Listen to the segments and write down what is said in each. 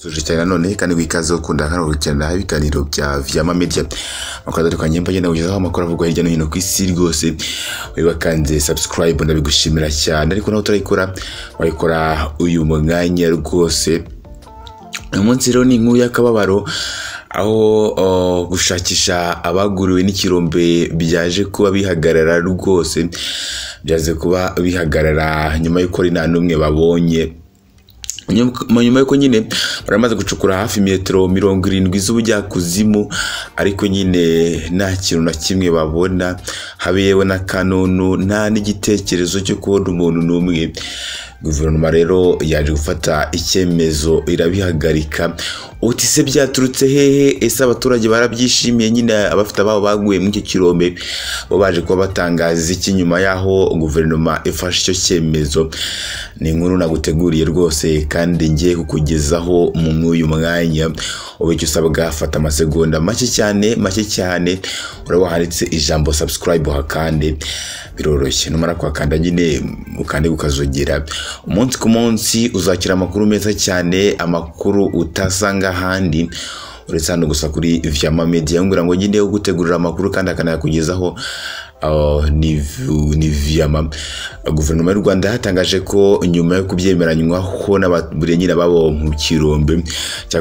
Tuje cyane nanone kandi wikaze ukunda hano gukenera ibiganiro bya Vyama Media. Makuru atandukanye mba ngenda kugezaho amakuru avugwa hirya no hino ku isi rwose. Wibakanze subscribe ndabigushimira cyane ariko nawe utarayikora wayikora uyu mwanya rwose. Uyu munsi rero ni inkuru y'akababaro aho uh, gushakisha abaguriwe n'ikirombe byaje kuba bihagarara rwose byaje kuba bihagarara nyuma y'uko ari nta n'umwe babonye Nyuma- nyuma y'uko nyine baramaze gucukura hafi metero mirongo irindwi z'ubujyakuzimu ariko nyine nta kintu na kimwe babona habe yewe na kanunu nta n'igitekerezo cyo kubona umuntu n'umwe guverinoma rero yaje gufata icyemezo irabihagarika uti se byaturutse hehe ese abaturage barabyishimiye nyine abafite ababo baguye muri icyo kirombe bo baje kuba batangaza iki nyuma y'aho guverinoma ifashe icyo cyemezo ni inkuru naguteguriye rwose kandi ngiye kukugezaho mu mw'uyu mwanya ubu icyo usabwa fata amasegonda make cyane make cyane uraba handitse ijambo subscribe uhakande biroroshye numara kuhakanda nyine ukande ukazogera umunsi ku munsi uzakira amakuru meza cyane amakuru utasanga ahandi uretse hano gusa kuri vyama media ngira ngo nyine ugutegurira amakuru kandi akanayakugezaho uh, ni vi- ni vyama guverinoma y'u rwanda yatangaje ko nyuma yo kubyemeranywaho n'abaturage nyine babo mu kirombe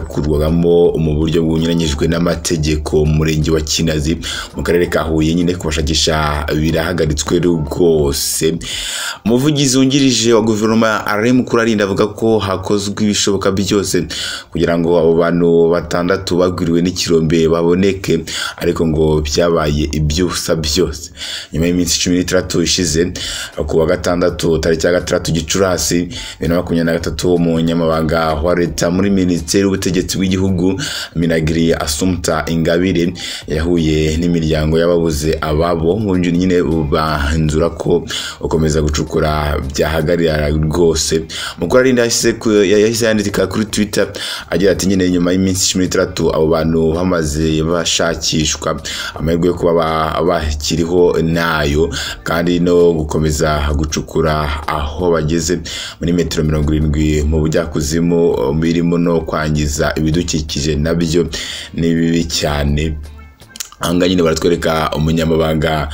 cyakurwagamo mu buryo bunyuranyijwe n'amategeko mu murenge wa kinazi mu karere ka huye nyine kubashakisha birahagaritswe rwose umuvugizi wungirije wa guverinoma ari mukuru arinda avuga ko hakozwe ibishoboka byose kugira ngo abo bantu batandatu bagwiriwe n'ikirombe baboneke ariko ngo byabaye iby'ubusa byose nyuma y'iminsi cumi n'itandatu ishize ku wa gatandatu tariki ya gatandatu gicurasi bibiri na makumyabiri na gatatu umunyamabanga wa leta muri minisiteri y'ubutegetsi bw'igihugu minagiri asumta ingabire yahuye n'imiryango y'ababuze ababo mu buryo nyine banzura ko gukomeza gucukura byahagarara rwose mukuru arinda yahise ku- yahise yandika kuri twitter agira ati nyine nyuma y'iminsi cumi n'itandatu abo bantu bamaze bashakishwa amahirwe yo kuba ba- bakiriho nayo kandi no gukomeza gucukura aho bageze muri metero mirongo irindwi mu bujyakuzimu birimo no kwangiza ibidukikije nabyo ni bibi cyane aha ngaha nyine baratwereka umunyamabanga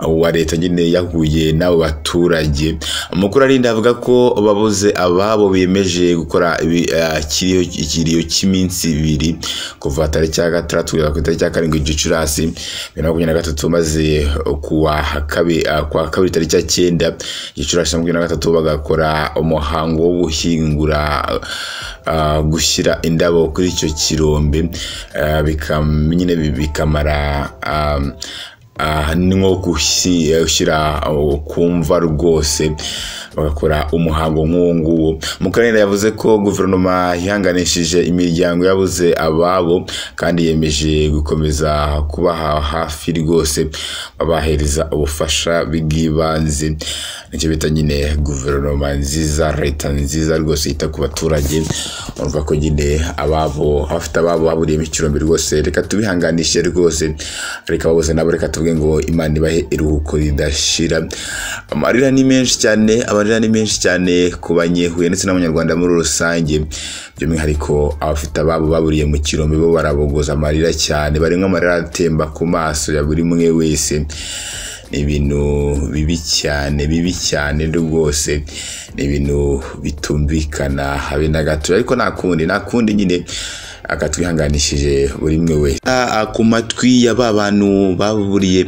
wa leta nyine yahuye n'abo baturage amakuru arinda avuga ko babuze ababo biyemeje gukora ibi- eh, ikiriyo- ikiriyo cy'iminsi ibiri kuva tariki ya gatandatu kugeza ku itariki ya karindwi gicurasi bibiri na makumyabiri na gatatu maze kuwa kabi- eh, kuwa kabiri tariki ya cyenda gicurasi makumyabiri na gatatu bagakora umuhango wo guhingura ah, gushyira indabo kuri icyo kirombe ah, bikam- nyine bi- bikamara ah, ah, ni nko gushi- gushyira aho kumva rwose bagakora umuhango nk'uwo nguwo mukarere yavuze ko guverinoma yihanganishije imiryango yabuze ababo kandi yemeje gukomeza kubaha hafi rwose babahereza ubufasha bw'ibanze nicyo bita nyine guverinoma nziza leta nziza rwose yita ku baturage urumva ko nyine ababo abafite ababo baburiyemo ikirombe rwose reka tubihanganishe rwose reka babuze nabo reka tuvuge ngo imana ibahe iruhuko ridashira amarira ni menshi cyane amarira ni menshi cyane ku banyehuye ndetse n'abanyarwanda muri rusange by'umwihariko abafite ababo baburiye mu kirombe bo barabogoza amarira cyane barimo amarira atemba ku maso ya buri umwe wese ni ibintu bibi cyane bibi cyane rwose ni ibintu bitumvikana habe na gato ariko nta kundi nta kundi nyine akatwihanganishije buri umwe wese Ah, ku matwi ya ba bantu baburiye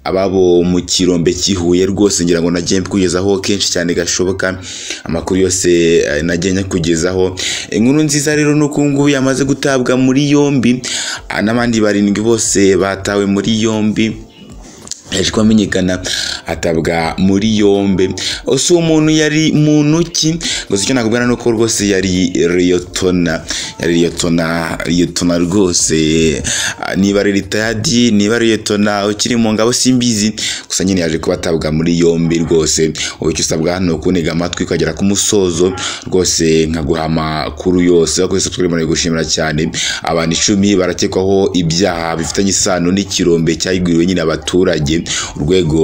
ababo mu kirombe kihuye rwose ngira ngo nagiye kugezaho kenshi cyane gashoboka amakuru yose eh, nagiye nyakugezaho inkuru nziza rero ni uko ubu ngubu yamaze gutabwa muri yombi ah, n'abandi barindwi bose batawe muri yombi yaje kuba amenyekana atabwa muri yombi ese uwo muntu yari muntu ki gusa icyo nakubwira ni uko rwose yari riyotona yari riyotona riyotona rwose ah, niba ari ritayadi niba ari riyotona ukiri mu ngabo simbizi gusa nyine yaje kuba atabwa muri yombi rwose ubu icyo usabwa hano kuniga amatwi ukagera ku musozo rwose nkaguha amakuru yose aho twese twari gushimira cyane abantu icumi barakekwaho ibyaha bifitanye isano n'ikirombe cyagwiriwe nyine abaturage urwego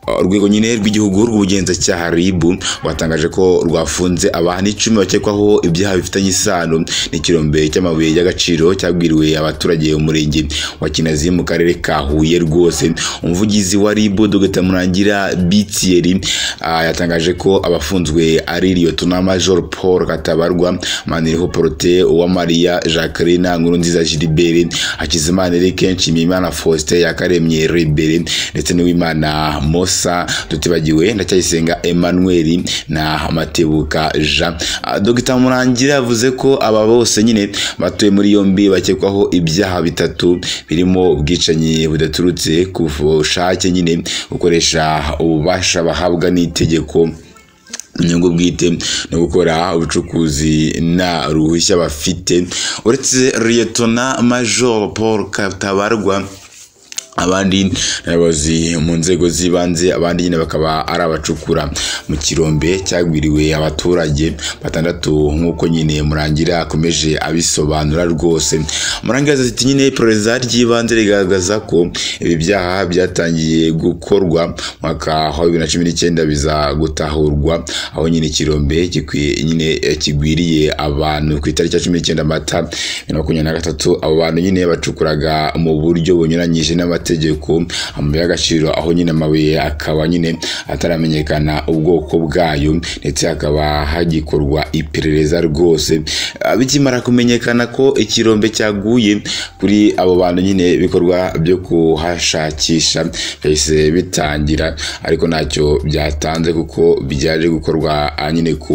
Uh, urwego nyine rw'igihugu rw'ubugenzacyaha RIB rwatangaje ko rwafunze abantu icumi bakekwaho ibyaha bifitanye isano n'ikirombe cy'amabuye y'agaciro cyabwiriwe abaturage mu murenge wa Kinazi mu karere ka Huye rwose umuvugizi wa RIB Dr Murangira Bitieri uh, yatangaje ko abafunzwe ari Lieutenant Major Paul Katabarwa Maniriho Prote Uwamariya Jacqueline Nkurunziza Gilbert Hakizimana Eric Nshimiyimana Faustin Yakaremye Rebere ndetse n'uwimana Mosa tutibagiwe ndacyayisenga Emmanuel na Matebuka Jean Ah, Dr Murangira yavuze ko aba bose nyine batuye muri yombi bakekwaho ibyaha bitatu birimo ubwicanyi budaturutse ku bushake nyine gukoresha ububasha bahabwa n'itegeko inyungu bwite no gukora ubucukuzi nta ruhushya bafite uretse liyetona major paul katabarwa abandi ni abayobozi mu nzego z'ibanze abandi nyine bakaba ari abacukura mu kirombe cyagwiriwe abaturage batandatu nk'uko nyine murangira akomeje abisobanura rwose murangira yagize ati nyine iperereza ry'ibanze rigaragaza ko ibi byaha byatangiye gukorwa mwaka wa bibiri na cumi n'icyenda biza gutahurwa aho nyine ikirombe gikwiye nyine eh, kigwiriye abantu ku itariki ya cumi n'icyenda mata bibiri na makumyabiri na gatatu abo bantu nyine bacukuraga mu buryo bunyuranyije n'amategeko amabuye y'agaciro aho nyine amabuye akaba nyine ataramenyekana ubwoko bwayo ndetse hakaba hagikorwa iperereza rwose Ah, bikimara kumenyekana ko ikirombe cyaguye kuri abo bantu nyine ibikorwa byo kuhashakisha byahise bitangira ariko ntacyo byatanze kuko byaje gukorwa ah, nyine ku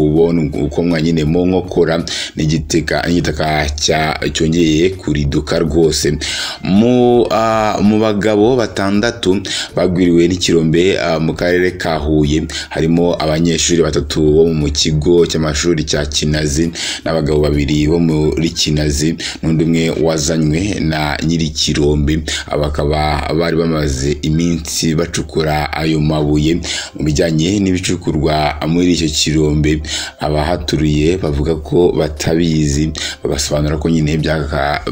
bukomwa nyine mu nkokora n'igiteka n'igitaka cya- cyongeye kuriduka rwose mu ah, mu bagabo batandatu bagwiriwe n'ikirombe ah, mu karere ka Huye harimo abanyeshuri batatu bo mu kigo cy'amashuri cya Kinazi n'abagabo babiri bo muri Kinazi n'undi umwe wazanywe na nyir'ikirombe aba bakaba bari bamaze iminsi bacukura ayo mabuye mu bijyanye n'ibicukurwa muri icyo kirombe abahaturiye bavuga ko batabizi babasobanura ko nyine byaka-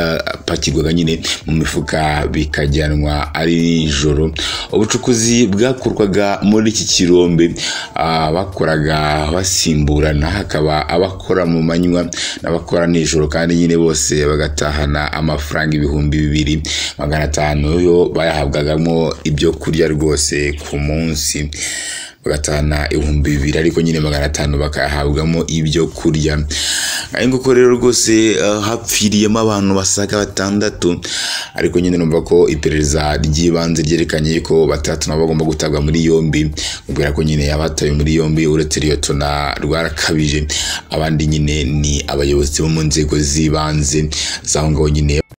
byapakirwaga nyine mu mifuka bikajyanwa ari nijoro ubucukuzi bwakorwaga muri iki kirombe ah, bakoraga basimburana hakaba abakora mu manywa n'abakora nijoro kandi nyine bose bagatahana amafaranga ibihumbi bibiri magana atanu yo bayahabwagamo ibyo kurya rwose ku munsi bagatahana ibihumbi bibiri ariko nyine magana atanu bakayahabwamo ibyo kurya ari nguko rero rwose eh, hapfiriyemo abantu basaga batandatu ariko nyine numva ko iperereza ry'ibanze ryerekanye ko batatu nabo bagomba gutabwa muri yombi mubwira ko nyine abatawe muri yombi uretse liyotona rwarakabije abandi nyine ni abayobozi bo mu nzego z'ibanze zaho ngaho nyine